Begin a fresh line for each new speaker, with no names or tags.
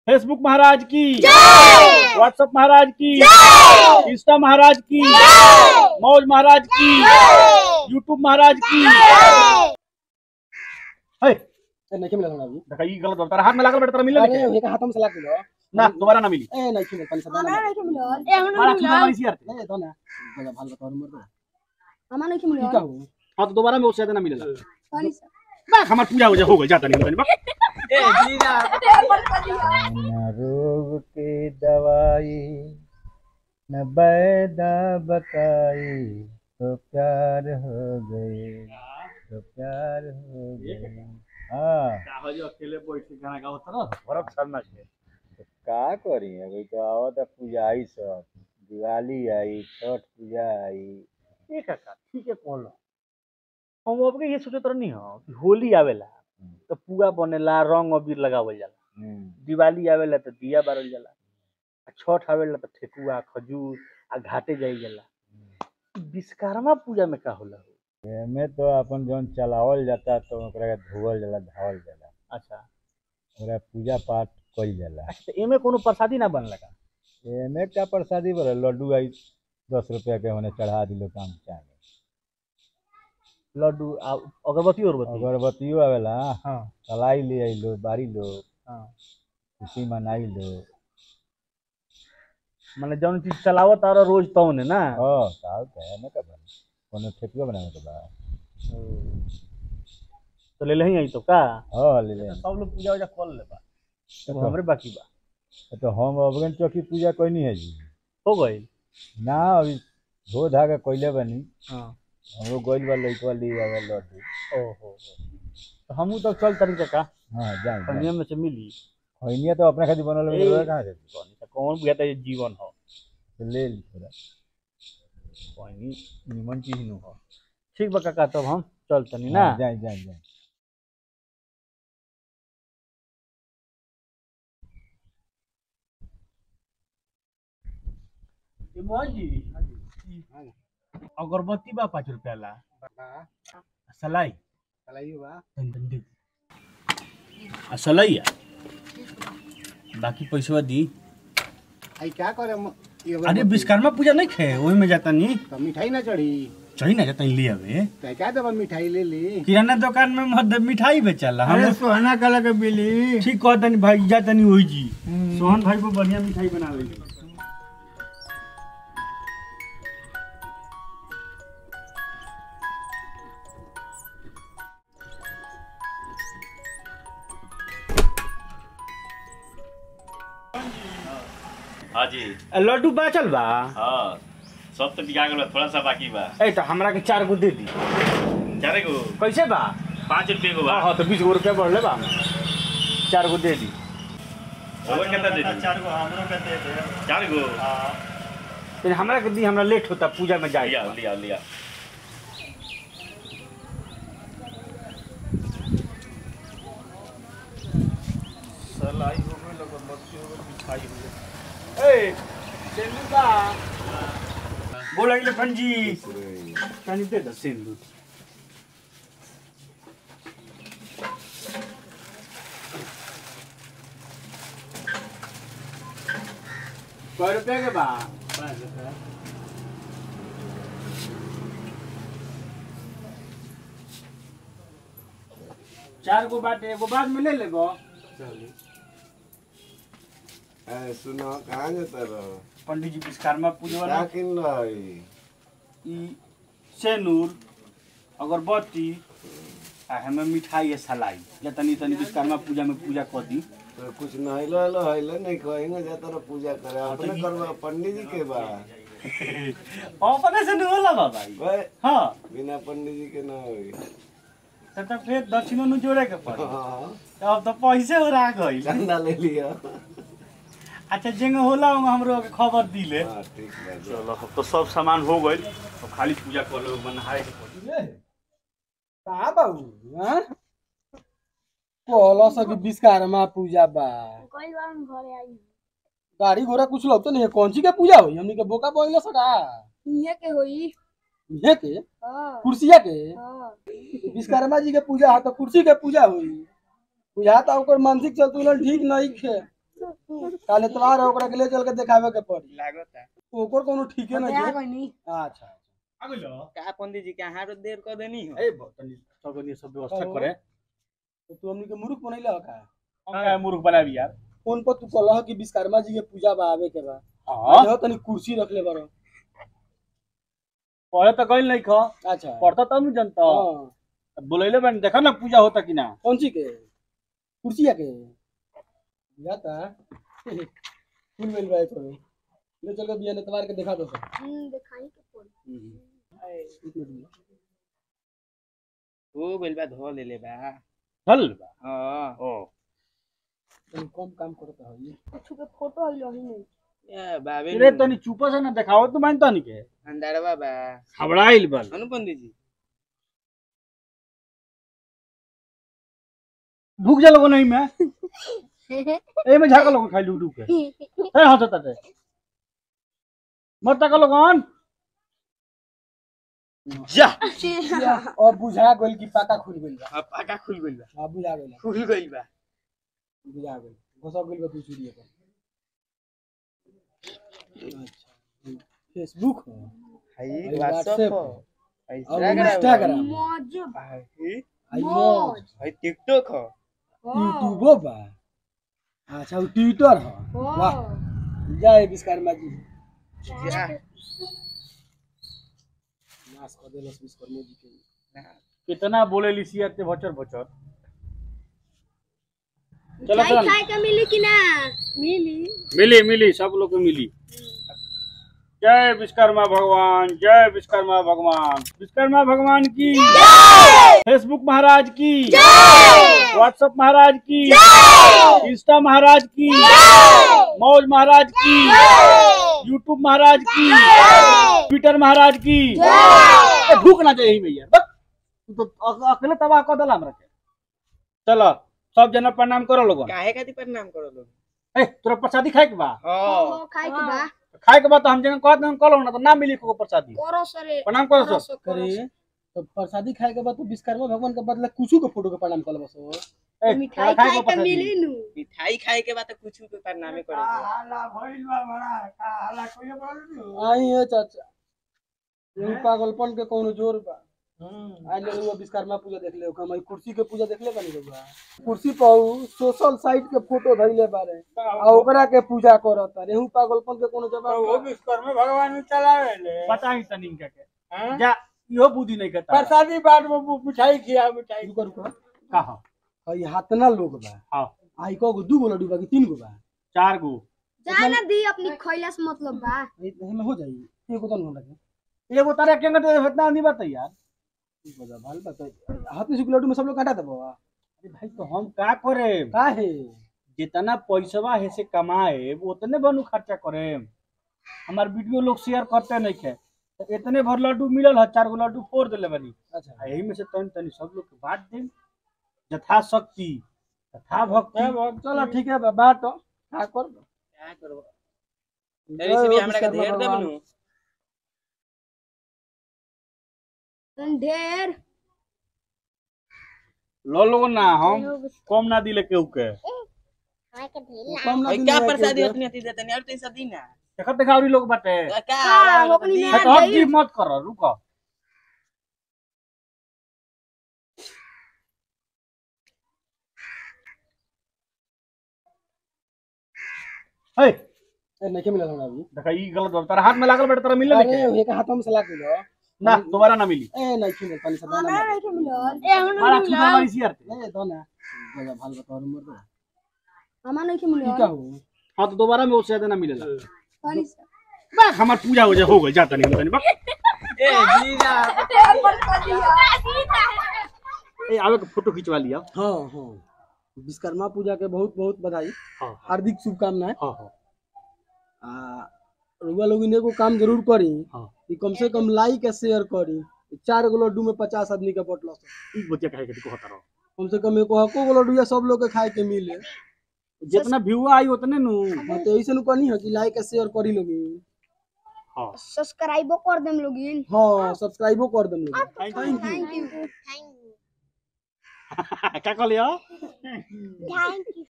Facebook महाराज की WhatsApp महाराज की इंस्टा महाराज की मौज महाराज की यूट्यूब महाराज की है
ए नहीं मिला ना अभी
देखा ई गलत होता हाथ में लागल बेटा तेरा मिले
अरे ये का हाथ में से लाग गेलो
ना दोबारा ना मिली
ए नहीं मिला पानी से दाना
मारा चुना वाली सी यार
ए दो ना जगह भाल बता मर दो
हमारा
की
नहीं
का हो
हां तो दोबारा में उससे ज्यादा ना मिलेगा
सॉरी सर
बा हमार पूजा हो जा हो गई जाता नहीं बा
न रोग की दवाई न बैदा बताई तो प्यार हो गए तो प्यार हो गए हाँ
अकेले बैठ के गाना गाओ तरह बर्फ छड़ना है
तो का करी अभी तो आवत है पूजा आई सब दिवाली आई छठ पूजा आई
एक का ठीक है कौन हम अब के ये सोचे तरह नहीं हो कि होली आवेला तो पुआ बनेला रंग अबीर लगावल जाला
हम्म,
दिवाली आवेला तो दिया बारल जाला आ छठ आवेला तो ठेकुआ खजूर आ घाटे जाई जाला विश्वकर्मा पूजा में का होला हो
एमे तो अपन जौन चलावल जाता तो ओकरा के धोवल जाला धावल जाला
अच्छा
ओकरा पूजा पाठ कइल जाला
अच्छा तो एमे कोनो प्रसादी ना बनला का
एमे का प्रसादी बोले लड्डू आई दस रुपया के होने चढ़ा दिलो काम चाहे
लड्डू आ अगरबत्ती अगरबत्ती
अगरबत्तियो आवेला
हाँ
कलाई ले आइलो बारी लो
हाँ
खुशी मनाई लो
माने जौन चीज चलावत आ रोज तौने ना
हाँ साहब तो है ना का बन कोनो ठेकुआ बनावे के बा
तो ले लही आई तो का
हाँ ले ले
सब लोग पूजा उजा कर ले बा
तो
तो हमरे बाकी बा
तो हम अबगन चौकी पूजा कोई नहीं है जी
हो गई
ना अभी धो धागा कोइले बनी
हाँ
हमरो गोइल बा लइकवा ले आवे लड्डू
ओहो तो हमू तो चल तरीका का
हाँ जाए
कन्या में से मिली
खैनिया तो अपने खातिर बनल
ए,
बा कहाँ से
कौन सा कौन बुझाता ये जीवन हो
तो ले ली थोड़ा
कोई निमन चीज नु हो ठीक बा काका तब हम चल तनी ना
हाँ, जाए जाए जाए
ए मौजी अगरबत्ती बा पाँच रुपया ला सलाई
चलाइयो बा
तन तन दे आ सलैया बाकी पैसा दी
आई क्या करे हम ये
अरे विश्वकर्मा पूजा नहीं खे वही में जाता नहीं
तो मिठाई ना चढ़ी
चली ना जाता ले आवे
तो क्या देबा मिठाई ले ली
किराना दुकान में मत मिठाई बेचला हम
सोना कलर के बिली
ठीक कह तनी भाई जा तनी वही जी सोहन भाई को बढ़िया मिठाई बनावे
हाँ जी
लड्डू बाचल बा
हाँ सब तो बिका गल थोड़ा सा बाकी बा
ए तो हमरा के चार गो दे दी
चारे गो
कैसे बा
पाँच रुपये को बा
हाँ हाँ तो बीस गो रुपया बढ़ले बा चार गो दे दी
और कितना दे दी चार गो हमरो के दे दे चार गो
फिर हमरा के दी हमरा लेट होता पूजा में जाए
लिया लिया लिया
ए सिंदूर बा बोला कि पंजी तनी दे दो सिंदूर सौ रुपया के बा पाँच रुपया चार गो बाटे एगो बाद में ले लेबो
ए, सुनो कहाँ जाता रहो
पंडित जी विश्वकर्मा पूजा वाला
क्या किन रहो
ई सेनूर अगरबत्ती आ हमें मिठाई है सलाई या तनी तनी विश्वकर्मा पूजा में पूजा कर दी
तो कुछ नहलो हलो हलो नहीं कहेंगे जाता रहो पूजा करे अपने करवा पंडित जी के बा
अपने से नहीं होला बा भाई
ओए,
हाँ
बिना पंडित जी के ना होई
तब तो फिर दक्षिणों नु जोड़े के पड़ी
हाँ
अब तो पैसे हो रहा गई
चंदा ले लिया
अच्छा जेंगे होला उंगे हमरो के खबर दिले
हाँ ठीक बा जा।
चलो अब तो सब सामान हो गई तो खाली पूजा कर लो बनाए के पड़ी
का बाबू हां कहलो सब विश्वकर्मा पूजा बा
कोई बार हम घरे आई
गाड़ी घोड़ा कुछ लोग तो नहीं है कौन सी के पूजा हुई हमनी के बोका बोइलो सका
ये के होई
ये के
हां
कुर्सिया के
हां
विश्वकर्मा जी के पूजा है तो कुर्सी के पूजा हुई बुझा तो ओकर मानसिक संतुलन ठीक नहीं है काल एतवार है ओकरा के ले चल के देखावे के पड़ी
लागता
ओकर कोनो ठीके नहीं है अच्छा
आ गइलो
का पंडित जी के हाथ देर कर देनी हो
ए तनी सगनी सब व्यवस्था
कहो।
करे
तो तू हमनी के मूर्ख बनैला का
हम का मूर्ख बनाबी यार
फोन पर तू कहला कि विश्वकर्मा जी के पूजा बा आवे के बा
हां
जो तनी कुर्सी रख ले बारो
पढ़े तो गइल नहीं खो
अच्छा
पढ़ता तब नहीं जनता
हाँ
बोलैले बन देखा ना पूजा होता कि ना
कौन सी के कुर्सी के जाता फूल मिल रहा है तो ले चल के बिया एतवार के दिखा दो सर
हम्म, दिखाई के पड़ी
एक मिनट
ओ बेलबा धो ले ले बा
चल बा
हां
ओ
तनी कम काम करता है ये
कुछ के फोटो है लही नहीं
ए बाबे
रे तनी चुप से ना देखाओ तो मानता नहीं के
अंदरवा बा
हबड़ाइल बल
अनु पंडित जी
भूख जा लोगो नहीं मैं ए में झाका लोगो खाई लूडू के ए हंसता ते मरता का लोगन जा
और बुझा गइल कि पाका खुल गइल बा
अब पाका खुल गइल बा
हां बुझा गइल
खुल गइल बा
बुझा गइल घुसा गइल बा तू चूड़ी पर अच्छा फेसबुक हो
हाई
हाई
व्हाट्सएप
व्हाट्सएप
हो
हो।
हाई
और
इंस्टाग्राम
इंस्टाग्राम
मौज
हाई
आई मौज
हाई टिकटॉक हो
यूट्यूबो बा अच्छा वो ट्विटर हो वाह जय विश्वकर्मा जी
जा
नाश कर देलस विश्वकर्मा जी के
कितना बोले लिसिया ते भचर भचर चलो
चाय
चल
खाए के मिली कि ना मिली
मिली मिली सब लोग को मिली जय विश्वकर्मा भगवान जय विश्वकर्मा भगवान विश्वकर्मा भगवान की फेसबुक महाराज की व्हाट्सएप महाराज की इंस्टा महाराज की मौज महाराज की यूट्यूब महाराज की ट्विटर महाराज की ए, भूख ना जाए भैया बस तू तो अ- अकेले तबाह कर दला हमरा के चलो सब जना प्रणाम करो लोगन
काहे खातिर प्रणाम करो लोग
ए तोरा प्रसादी खाए के बा
हां
खाए के बा
खाए के बाद तो हम जगह कहते हम कलो ना तो ना मिली को प्रसादी
करो सरे
प्रणाम करो
करो
सर
सो करो
करे तो प्रसादी खाए के बाद तो विश्वकर्मा भगवान के बदले कुछ के फोटो के प्रणाम कर बस
ए,
मिठाई
तोरा
खाए
को
के
प्रसादी।
मिली नु
मिठाई खाए के बाद तो कुछ के प्रणामे करे
आई है चाचा यही पागलपन के कोनो जोर बा आज ले वो विश्वकर्मा पूजा देख ले हम कुर्सी के पूजा देख ले बनी रहुआ कुर्सी पर सोशल साइट के फोटो धइले बारे आ ओकरा के पूजा करत रेहू पागलपन के कोनो जवाब बा?
विश्वकर्मा भगवान चलावे ले
पता ही तनिन के के जा इहो बुद्धि नहीं करता
प्रसादी बाद में मिठाई खिया मिठाई
रुको रुको
कहा
हई हातना लोग बा
हां
आई को दू गो लड्डू बा कि तीन गो बा
चार गो
जाना दी अपनी खैला से मतलब बा
में हो जाई एगो तन हमरा के
एगो तारा के अंगत इतना नहीं बता यार
ठीक बा भाल बता हाथ में से लड्डू में सब लोग काटा देबो
अरे भाई तो हम का करे
का है
जितना पैसवा है से कमाए उतने बनू खर्चा करे हमार वीडियो लोग शेयर करते नहीं खे तो इतने भर लड्डू मिलल है चार गो लड्डू फोड़ देले बनी
अच्छा
आ यही में से तनी तनी सब लोग के बांट दे यथा शक्ति तथा भक्ति
चलो ठीक है बा बात का कर
क्या करबो
जय
तेरे से भी
हो
हमरा के
विश्वकर्मा
ढेर
भगवान।
देबनु
ढेर
लो लोग ना हम कम ना दिले केहू के
कम ना
भाई
दिन
क्या
में
प्रसादी
के-
अपने अति देते नहीं और तो सब दी ना
देखत देखावरी लोग बाटे
क्या
का,
आला
ओकनी
दी
में
है तो अब जी मत कर रुको हे
ए, नहीं के मिलल हमरा अभी
देखा ई गलत बात तारा हाथ में लागल बेटा तारा मिलले
अरे
नहीं
एक हाथ में सलाह के
ना दोबारा ना मिली
ए नहीं के मिलल पानी से दाना
हमरा नहीं के मिलल ए हमरा
मारा
नहीं
छुटा
मिलल
मारी सियार
ए दो ना जगह भाल बता और मर दो
हमरा नहीं के
की
मिलल
का हो
हां तो दोबारा में उससे ज्यादा ना मिलेला
पानी से
बा हमार पूजा हो जा हो गई जाता नहीं तनी बा
ए जीजा
ए आवे के फोटो खिंचवा लिया
हां हां विश्वकर्मा पूजा के बहुत बहुत बधाई
हां
हार्दिक शुभकामनाएं
हां हां
आ रुआ लोग एगो काम जरूर करी
हां
कि कम से कम लाइक या शेयर करी चार गो लड्डू में पचास आदमी के बटला
ई बतिया कहे के को होता रहो
कम से कम एको हको गो लड्डू या सब लोग के खाए के मिले
जितना व्यू आई उतने नु
हाँ, तो ऐसे नु कहनी है कि लाइक या शेयर करी लोगी
हां
सब्सक्राइबो कर देम लोगिन
हाँ सब्सक्राइबो कर देम लोगी
थैंक यू
क्या कहलियो
थैंक यू